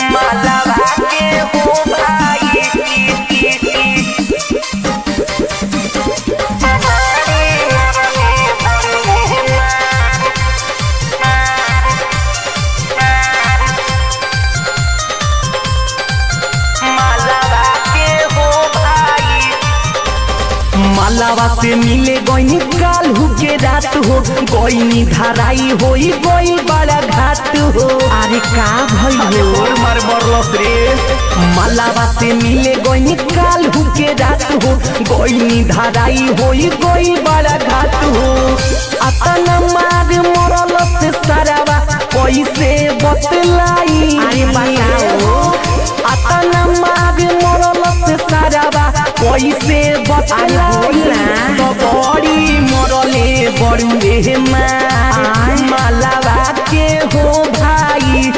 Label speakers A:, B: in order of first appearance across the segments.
A: मालावा के हो भाई मालावा के हो भाई
B: मालावा से मिले गईनी कालू के रात हो गईनी धराई होई गई बड़ा घाट हो अरे का भइल हो
A: मार बरलस रे
B: मालावा से मिले गईनी कालू के रात हो गईनी धराई होई गई बड़ा घाट हो अतना मार मरल से सारावा कैसे बतलाई
A: अरे बताओ।
B: अतना मार मरल से सारावा कैसे बतलाई तो बड़ी मरले बड़ुए मार मालावा के हो भाई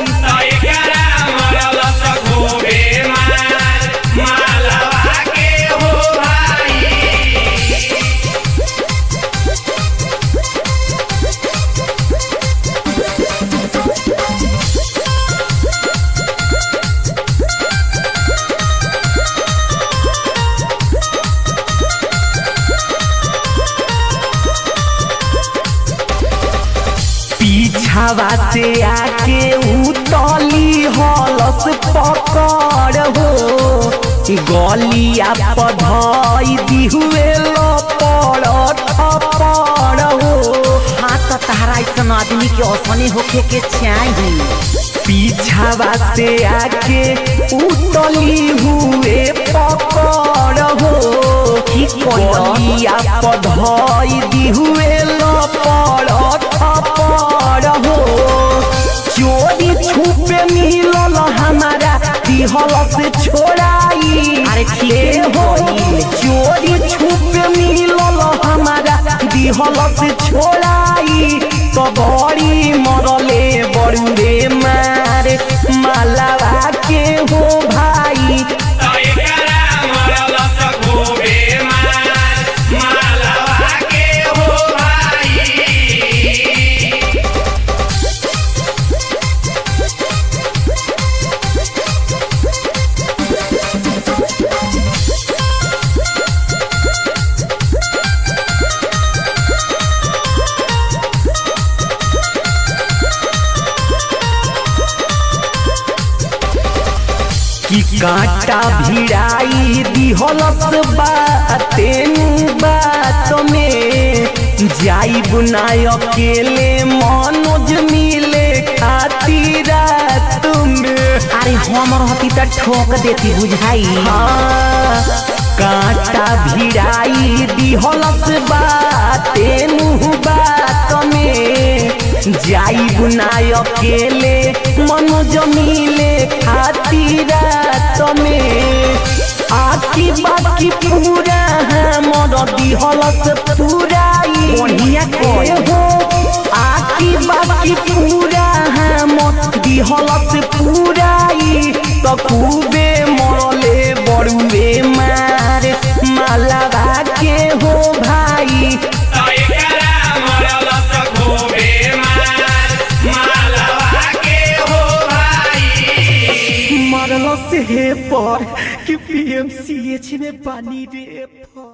B: पीछावा से आके उतली हलस पकड़ हो गलिया पधई दिहुए लपड़ थपड़ हो
A: हाँ तो तहरा ऐसा आदमी के औसने होखे के चाहिए
B: पीछावा से आके उतली हुए पकड़ हो गलिया पधई दिहुए लपड़ थपड़ हो चोरी छुपे मिलल हमारा दिहल से छोड़ाई
A: अरे ठीक है
B: हो चोरी छुपे मिलल हमारा दिहल से छोड़ाई तो बड़ी मरले बड़ुए मार मालावा के हो भाई कि कांटा भिड़ाई दिहलस बातेन बात में जाई बुनाय अकेले मनोज मिले खातिर रात में
A: अरे हम रहती तो ठोक देती बुझाई
B: हाँ, कांटा भिड़ाई दिहलस बातेन बात में जाई बुनाय अकेले मनोज मिले खातिर रात में आकी बाकी पूरा हमर दिहलस पूराई
A: बढ़िया
B: के हो आकी बाकी पूरा हमर दिहलस पूराई तो खूबे मरले बड़ुए मार मालावा के हो भाई मरल से पर कि पीएमसीएच में पानी रे पर